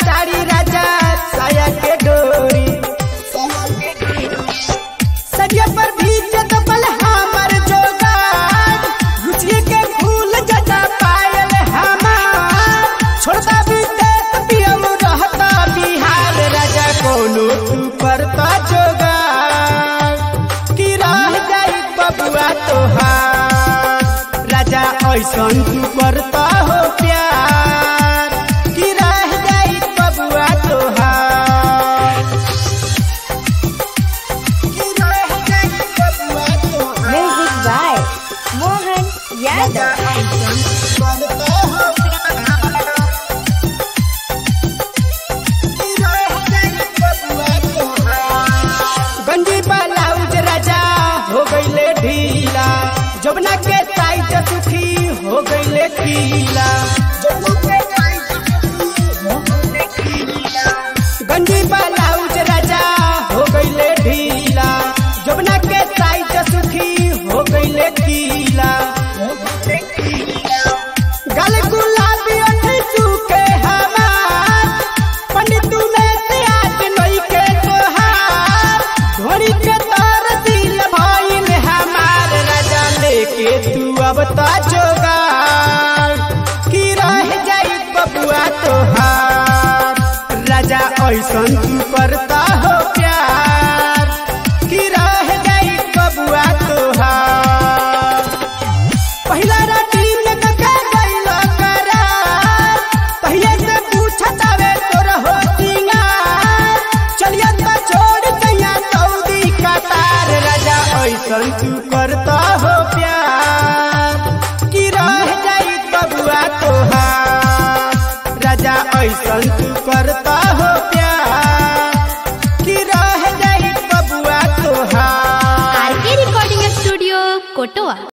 साड़ी राजा साया के डोरी सरिया पर भीजत बल हमर जोगार रुचिए के फूल जटा पायल हमार छोड़ता विदेश पियम रहता बिहार राजा कोनो तू करता जोगार कि रह जाई बबुआ तोहार राजा ऐसन तू करता हो प्यार कि रह जाई बबुआ तोहार कि रह जाई बबुआ तोहार Music by Mohan Yadav. गंजी ब्लाउज राजा हो गईले ढीला जबना के साइज सुखी हो गईले ढीला गंजी ब्लाउज राजा हो गईले ढीला जबना के साइज सुखी हो गईले ढीला गल गुलाबी ओठ चूके हमार पंडित ने से आज नई के तोहार ढोरी के तार दिल भइल हमार राजा लेके तू अब ता जोगार की रह जाई बबुआ तोहार राजा ऐसन तू करता हो प्यार की रह जाई बबुआ तोहार पहिला राती में कका गइल करार पहिले से पूछत आवे तोर हो सिंगार चलिया त छोड़ दैया सऊदी कतार राजा ऐसन तू करता हो प्यार कि रह जाई बबुआ तोहार राजा ऐसन तू